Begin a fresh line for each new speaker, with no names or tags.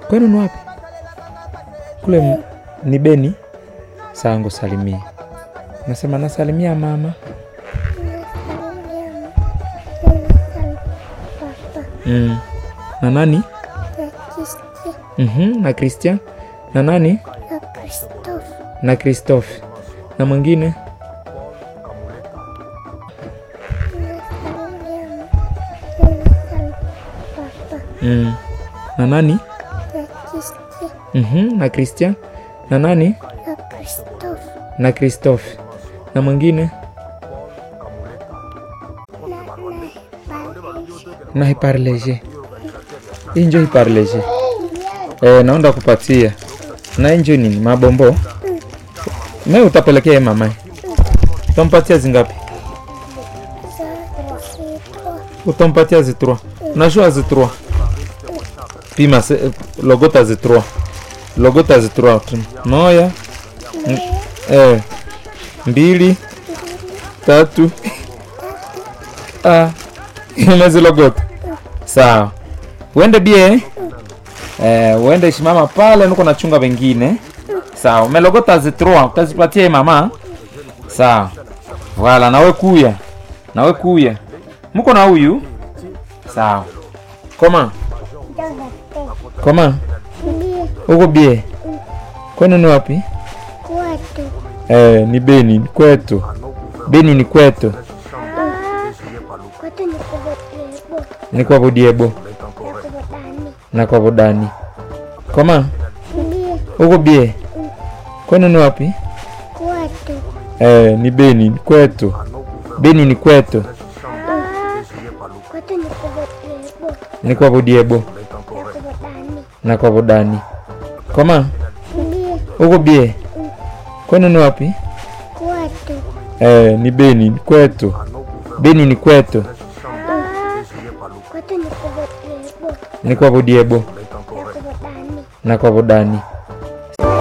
Kwenu ni wapi? Kule m- ni Beni. Sawa, ngusalimie. Nasema nasalimia mama. Mm. Na nani? Mhm, na Christian. Na nani? Na Christophe. Na mwingine? Mm. Na nani? Mhm, na Christian. Na nani? Na Christophe. Na mwingine? Na hiparleje. Hii njo hiparleje. Eh, naenda kupatia. Na hii njo nini? Mabombo. Me utapelekea ye mama. Utampatia zingapi? Utampatia zitrua. Unajua zitrua. Pima se, logota zitrua. Logota zitrua. tu. Moja. m- Eh. Mbili. Tatu. Ah. Umezilogota. Sawa. Uende bie. Eh, uende shimama pale nuko nachunga wengine. Sawa, umelogota zitrua, utazipatia hii mama. Sawa. Wala nawe kuya. Nawe kuya. Muko na huyu? Sawa. Koma. Koma. Uko bie. Kwenu ni wapi? Eh, ni Beni, ni kwetu. Beni ni kwetu. Ni kwa Budiebo na kwa Budani. Koma. Uko bie. Kwenu ni wapi? Eh, ni Beni, ni kwetu. Beni ni kwetu. Ni kwa Budiebo na kwa Budani. Koma. Uko bie. Kwenu ni wapi? Eh, ni Beni, ni kwetu. Beni ni kwetu. Ni kwa Budiebo na kwa Budani.